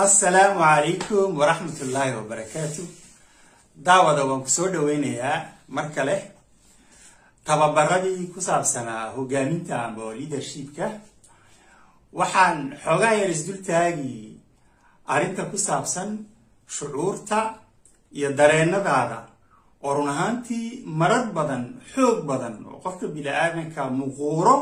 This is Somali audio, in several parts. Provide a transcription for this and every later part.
assalaamu calaykum waraxmatullaahi wabarakaatu daawada waan ku soo dhaweynayaa mar kale tababaradii ku saabsanaa hogaaminta amba leadershipka waxaan xoogaa yar isdultaagi arrinta ku saabsan shucuurta iyo dareenadaada oo run ahaantii marar badan xoog badan oo qofka bini-aadanka muquuro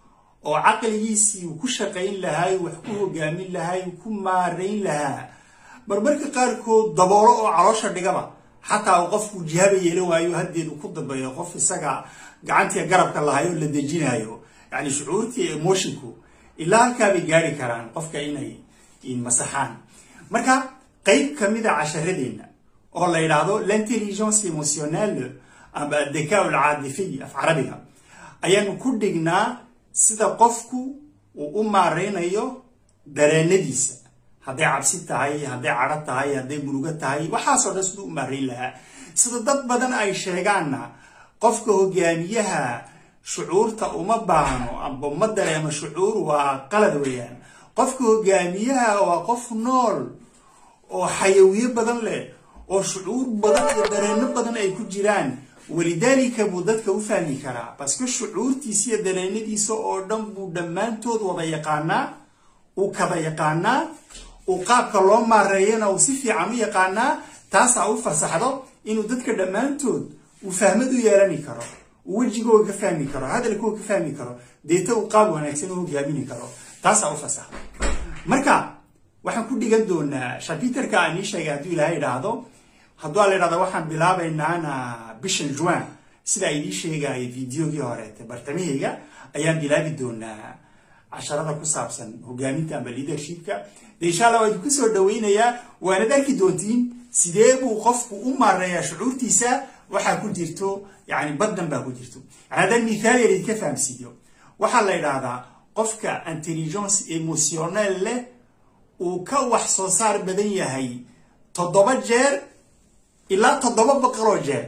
oo caqligiisii uu ku shaqayn lahaa wax ku hogaamin lahaa uu ku maarayn lahaa marmarka qaarkood daboolo oo caloosha dhigaba xataa uu qofku jihaba yeelan waayo haddeedu ku dambeeyo qof isaga gacantii garabka lahayo la dejinayo yani shucuurtii emoshinku ilaa halkaabay gaari karaan qofka inay masaxaan marka qeyb kamida casharadeenna oo la yidhaahdo l'intelligence emotionnelle amba addakaa alcaadifiy af carabiga ayaanu ku dhignaa sida qofku uu u maareynayo dareenadiisa hadday cabsi tahay hadday cadho tahay hadday murugo tahay waxaasoo dhan siduu u maareyn lahaa sida dad badan ay sheegaanna qofka hogaamiyaha shucuurta uma baahno amba uma dareemo shucuur waa qalad weeyaan qofka hogaamiyaha waa qof nool oo xayawiyo badan leh oo shucuur badan iyo dareeno badan ay ku jiraan walidaalika buu dadka u fahmi karaa baske shucuurtiisa iyo dareenadiisa oo dhan buu dhammaantood wada yaqaanaa uu kada yaqaanaa uu qaabka loo maareeyana uu si fiican u yaqaanaa taasaa u fasaxdo inuu dadka dhammaantood uu fahmad u yeelani karo uu wejigooga ka fahmi karo hadalkooga ka fahmi karo deeta uu qaab wanaagsan u hogaamini karo taasaa u fasaxdo marka waxaan ku dhigan doonaa shapiterka aan ii sheegay hadduu ilaahay idhaahdo hadduu ala idhahda waxaan bilaabaynaana bishan juin sida ay ii sheegaya videogii horeete bartamahayga ayaan bilaabi doonaa casharada ku saabsan hogaaminta amba leadershipka de insha allah waa idinku soo dhaweynayaa waanad arki doontiin sidee buu qofku u maareeyaa shucuurtiisa waxaa ku jirto yani baddan baa ku jirto yani haddaan mithaal yar idinka fahamsiiyo waxaa la idhaahdaa qofka intelligence emotionnel leh uu ka wax soo saar badan yahay toddoba jeer ilaa toddoba boqoloo jeer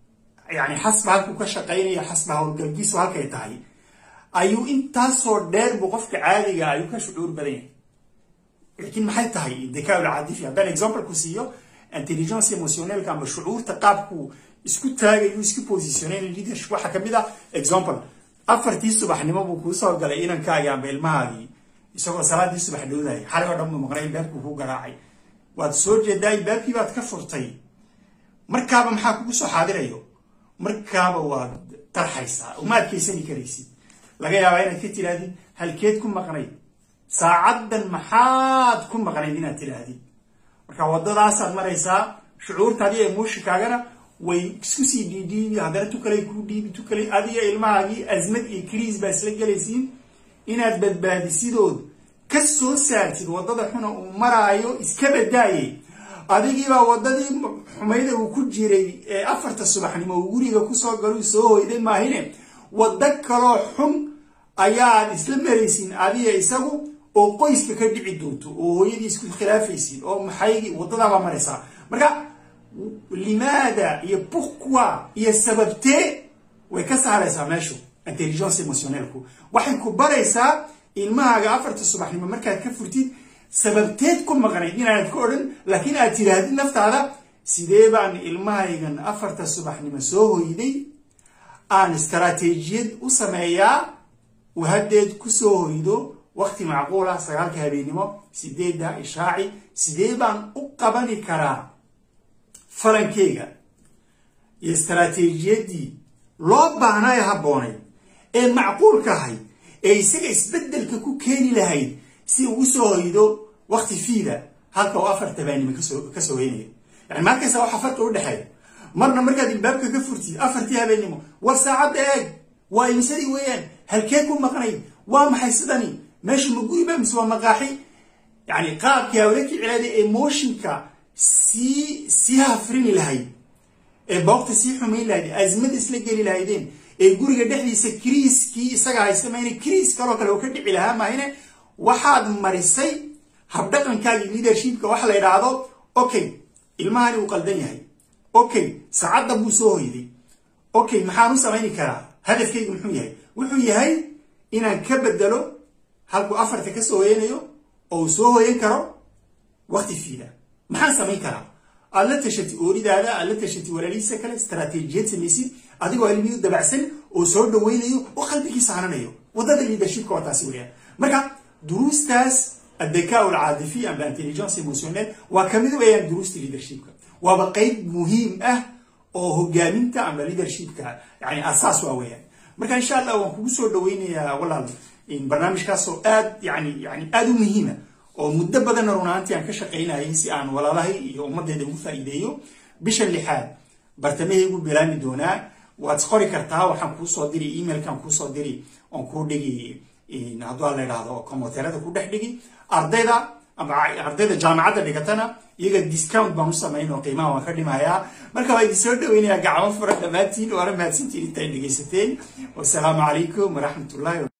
yani xasba halkuu ka shaqaynayo xasba howlgalkiisu halkay tahay ayuu intaasoo dheer buu qofka caadiga ayuu ka shucuur badan yahay laakiin maxay tahay dekaa ulcadifi haddaan example ku siiyo intelligence emotionelka amba shucuurta qaabku isku taagayu isku positionayn leadership waxaa kamid ah example afartii subaxnimo buu kuu soo galay inankaagii amba ilmahaagii isagoo salaadii subax dhowdahay xalay oo dhan buu maqnay ilbaabkuu ku garaacay waad soo jeedaa ilbaabkii baad ka furtay markaaba maxaa kugu soo xaadirayo markaaba waad tarxaysaa uma adkaysani karaysid laga yaabaa inaad ka tidhaahdid halkeed ku maqnayd saacaddan maxaad ku maqnayd inaad tidhaahdid marka waddadaasaad maraysaa shucuurtaadiyo emoshikaagana way isku sii dhiidhiibi haddana tukalay kuu dhiibi tukalay adiga ilmahaagii asmad iyo kriis baa isla gelaysiin inaad badbaadisidood ka soo saartid waddada xuna uu maraayo iska badaaye adigiibaa waddadii xumayda uu ku jiray ee afarta subaxnimo uu guriga kusoo galuu soo hoyday maahine waddo kaloo xun ayaad isla maraysiin adiga isagu oo qoyska ka dhici doonto oo hooyadii isku khilaafaysiin oo maxaygii waddadaabaa maraysaa marka limaada iyo pourquoi iyo sababtee way ka saaraysaa meeshu intelligence emotionelku waxay ku baraysaa ilmahaaga afarta subaxnimo markaad ka furtid sababteed ku maqnayd inaanad ka odhan laakiin aad tidhaahdid naftaada sidee baan ilmahaygan afarta subaxnimo soo hoyday aan istaraatiijiyad u sameeyaa uu haddeed kusoo hoydo wakti macquul ah sagaalka habeennimo sideedda ishaaci sidee baan u qabani karaa falankeyga iyo istaraatiijiyaddii loo baahnaayo habboonay ee macquulka ahayd ee isaga isbeddelka ku keeni lahayd si uu usoo hoydo wakti fiida halka uu afarta habeennimo ka soo hoynayo yani markaysa waxa farqi u dhexeeya marna markaad ilbaabka ka furtid afartii habeennimo war saacadda eeg waa imisadii weeyaan halkee ku maqnayd waa maxay sidani meesha ma guriba mise waa maqaaxi yani qaabkii hawla kicilaada emotionka sii sii hafrini lahayd ee boogta sii xumayn lahayd azmada isla geli lahaydeen ee guriga dhexdiisa kriiskii isaga haysta mayne kriis kaloo kale oo ka dhici lahaa maahine waxaad marisay habdhaqankaagii leadershipka waxa la yidhaahdo okay ilmahani uu qaldan yahay okay saacadda buu soo hoyday okay maxaan u samayni karaa hadafkaygu muxuu yahay wuxuu yahay inaan ka bedelo halkuu afarta ka soo hoyanayo oo uu soo hoyan karo waqti fiida maxaan samayn karaa aad la tashatid ooridaada aad la tashatid walaalihiisa kale istaraatiijiyad samaysid adigoo ilmiyu dabacsan oo soo dhawaynayo oo qalbigiisa hananayo waddada leadershipka waa taasi weeyaan marka duruustaas addakaa alcaadifiya amba intelligence emotionel waa kamid weeyaan duruusta leadershipka waaba qeyb muhiim ah oo hogaaminta amba leadershipka yani asaas waa weeyaan marka insha allah waan kugu soo dhawaynayaa walaal barnaamijkaasoo aad yani yani aada u muhiima oo muddo badanna runaantii aan ka shaqaynayay si aan walaalahay iyo ummaddeeda ugu faa'iideeyo bisha lixaad bartamahaygu bilaami doonaa waad qori kartaa waxaan kuusoo diri emailkaan kuusoo diri oon kuu dhigi hadduu la idhaahdo komoterada ku dhex dhigi ardayda ama ardayda jaamacadda dhigatana iyaga discount baan u samayn oo qiimaha waan ka dhimayaa marka waa idin soo dhaweynayaa gacmo fura dhammaantiin waana mahadsantiin intaay dhegaysateen wasalaamu calaykum waraxmatullahi